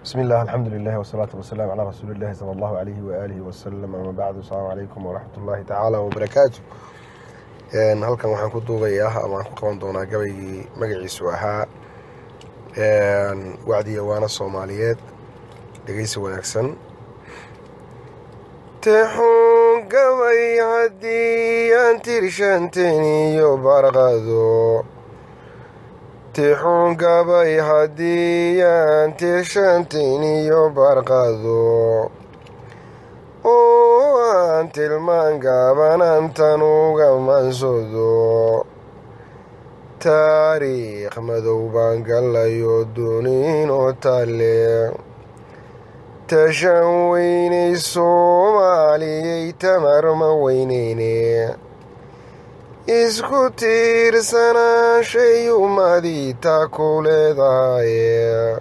bismi illah alxamdu lilahi wasalaatu wasalaam calaa rasuuli illahi sala allahu alayhi waaalihi wasalam ama bacdu asalaamu calaykum waraxmat ullahi tacaala wabarakaatu halkan waxaan ku duubayaa ama aan ku qaban doonaa gabaygii magaciisu ahaa wacdiya waana soomaaliyeed dhegeysi wanaagsan texuun gabay haddii aan tirshanteen iyo barqado tixuun gabay haddii aan tirshanteen iyo barqado oo aan tilmaan gaabanantan uga mansado taariikh madow baan gallayo duniinoo talle tashan weynay soomaaliyay tamarma weyneyne isku tiirsanaashay ummadii taa ku leedahaye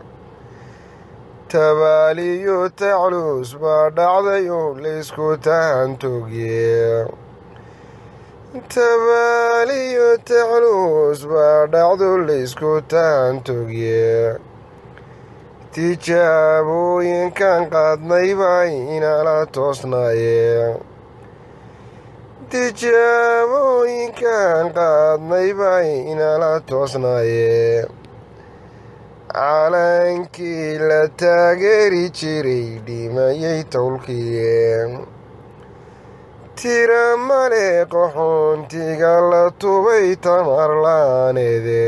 tabaaliyo tacluus baa dhacdayo laysku tahantogye tabaaliyo tacluus baa dhacdo laysku tahantogye tijaabooyinkan qaadnay baa inala toosnaaye tijaabooyinkan qaadnay baa inala toosnaaye calankii la taageeri jiray dhimayay towlkiye tira male qaxoontiga la tubay tamar la'aaneede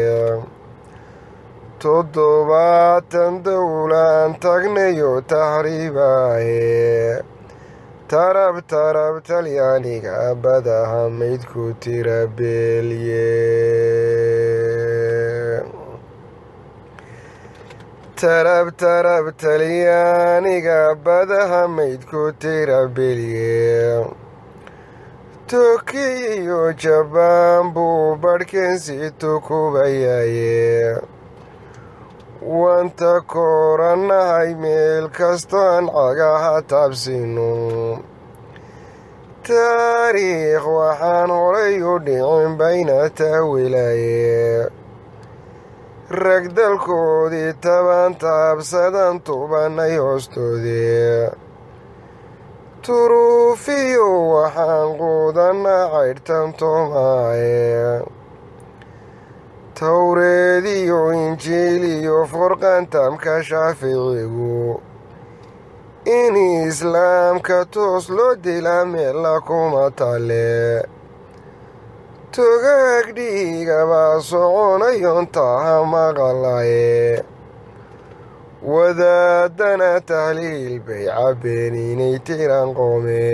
toddobaatan dowlaan tagnayo tahriibaaye tarab tarab talyaaniga badaha maydku tira beelye tarab tarab talyaaniga badaha maydku tira beelye tokiyo jabaan buu badhkeensi tukubayaaye wanta koorannahay meel kastoan cagaha taabsino taariikh waxaan horay u dhicin bayna taawilaaye rag dalkoodii taban taabsadan tubanay hoostoodee turuufiyo waxaan quudanna caydhtan toomaaye towreediyo injiiliyo furqantamka shaaficigu in islaamka toos loo dilaa meella kuma talle togaag dhiigabaa soconayon taha maqalaye wadaadana tahliil bay cabbeen inay tiran qoome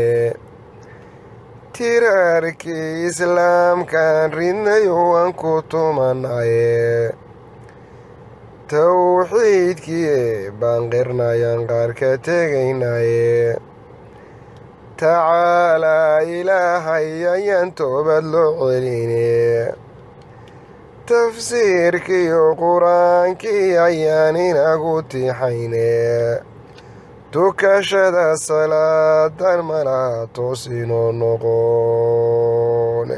tiraarkii islaamkaan ridnayo aan ku tumanaye towxiidkii baan qirnayan qaar ka tegaynaye tacaalaa ilaahay ayaan toobad loo celine tafsiirkiiyo qur-aankii ayaan inagu tixayne tukashada salaadan malaha toosinoo noqone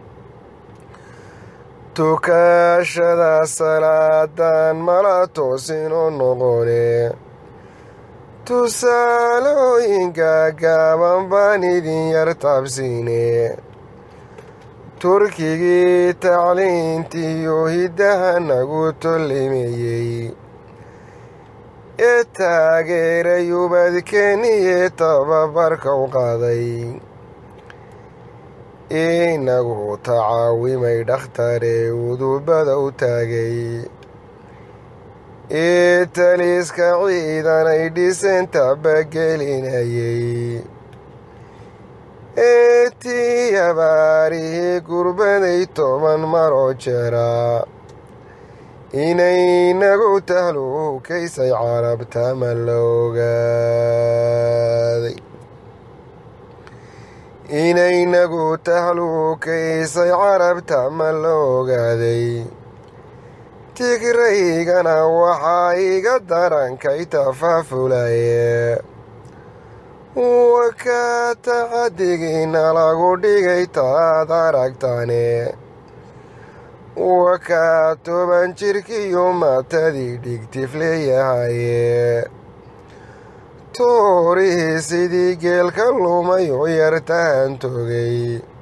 tukashada salaadan mala toosinoo noqone tusaalooyinka gaaban baan idin yar taabsiine turkigii tacliintiyo hiddaha nagu tollimeeyey ee taageeray ubadkeeniye tababarka u qaaday inagu tacaawimay dhakhtare udubada u taagay ee taliiska ciidanay dhiseen tabagelinayay ee tii abaarihii gurbaday toban maroo jeraa inaynagu tahluukaysay carabtama la ogaaday inaynagu tahluukaysay carabtama la ogaaday tigraygana waxaa iga darankay tafaafulaye wakaa taxadigiina lagu dhigay taad aragtane wakaa toban jirkiyo maatadii dhigtif leeyahaye toorihii sidii geelka lumay oo yartaan togay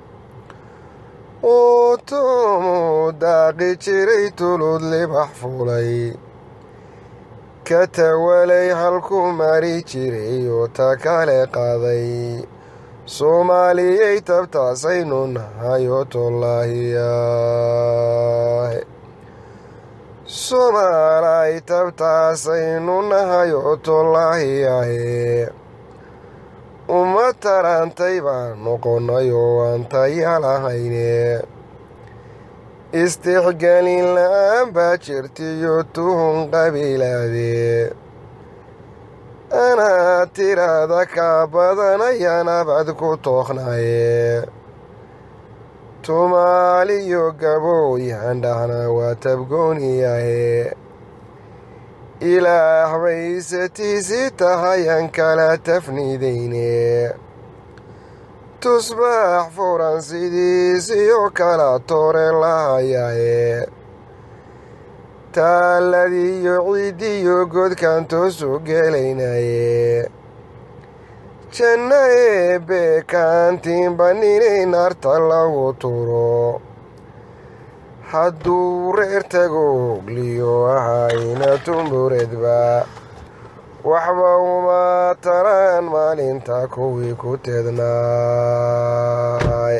oo toomuu daaqi jiray tulud libax fulay ka tawalay halku mari jiray oo ta kale qaaday soomaaliyay tabtaasaynu nahay oo tollaahiyaah soomaalay tabtaasaynu nahay oo tollaahiyahe uma tarantay baan noqonnay oo waan tayalahayne istixgelin la-aan baa jirtiyo tuhun qabiilaade anaa tiraada kaa badanaya nabad ku tooqnaye tumaaliyo gabooyaan dhahna waa tabgooniyahe ilaah baysatiisi tahayan kala tafnidayne tusbaax furan sidiisiyo kala toore lahayahe taaladiyo ciiddiyo godkan toosu gelaynaye janna eebbe kaantiinba ninay naarta lagu turo hadduu reer tago ogliyo ahayna tumburedba waxba uma taraan maalinta kuwii ku teednaay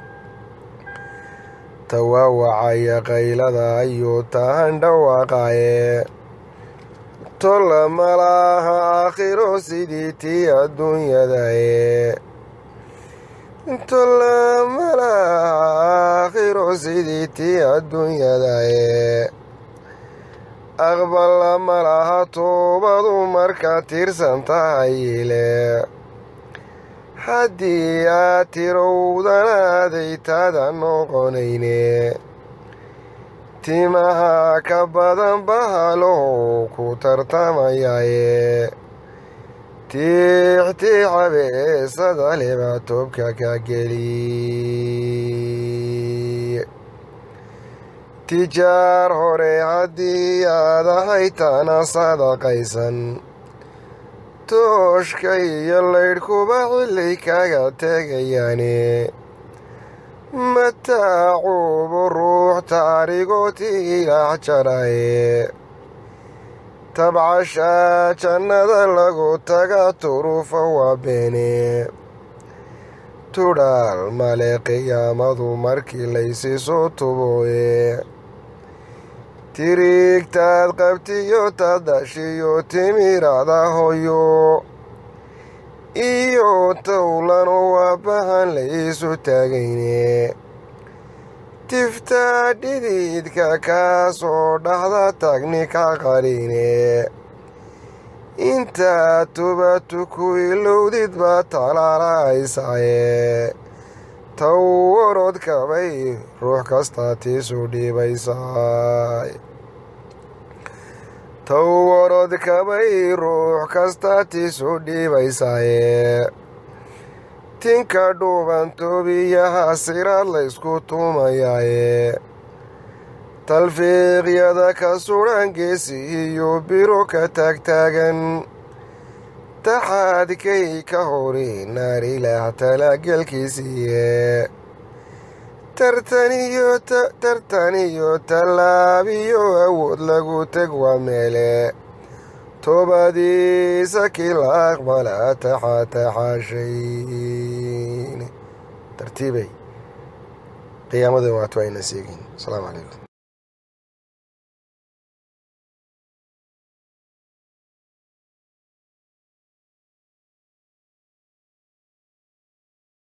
tawaawacaya qaylada ayuu tahan dhawaaqaye tolla malaaha aakhiro sidii tii adduunyadae tolla malaaha aakhiro sidii tii adduunyadae aqballa malaha toobadu marka tirsan tahayile haddii aad tirowdanaaday taada noqonayne timaha ka badan bahalow ku tartamayaye tiixtiixa beesada leba toobka ka geli tijaar hore haddii aad ahaytana sadaqaysan tooshka iyo laydhkuba xilay kaga tegayaane mataacuubu ruux taarigooti ilaah jaraye tabcashaa jannada lagu taga turufa waa beene tudhaal male qiyaamadu markii laysi soo tubooye tiriigtaad qabtiyo taad dhashiyo timirada hoyo iyo towlanu waa bahan laysu taagayne tiftaa dhididka kaasoo dhaxda tagni ka qarine intaad tubatu ku ilowdid baa talaalahaysaye taw orodkabay ruux kastaa tiisu dhiibaysaay tow orodkabay ruux kastaa tiisu dhiibaysaaye tinka dhuuban toobiyaha siraad laysku tuumayaaye talfiiqyada ka sudhan geesi iyo biro ka taagtaagan taxaadkay ka hori naar ilaah talaagelkiisiiye tartaniyo tallaabiyo awood lagu teg waa meele toobadiisa kii la aqbala taxataxaashayn tartiibay qiyaamadan waatu ayna seegin asalaamu calaykum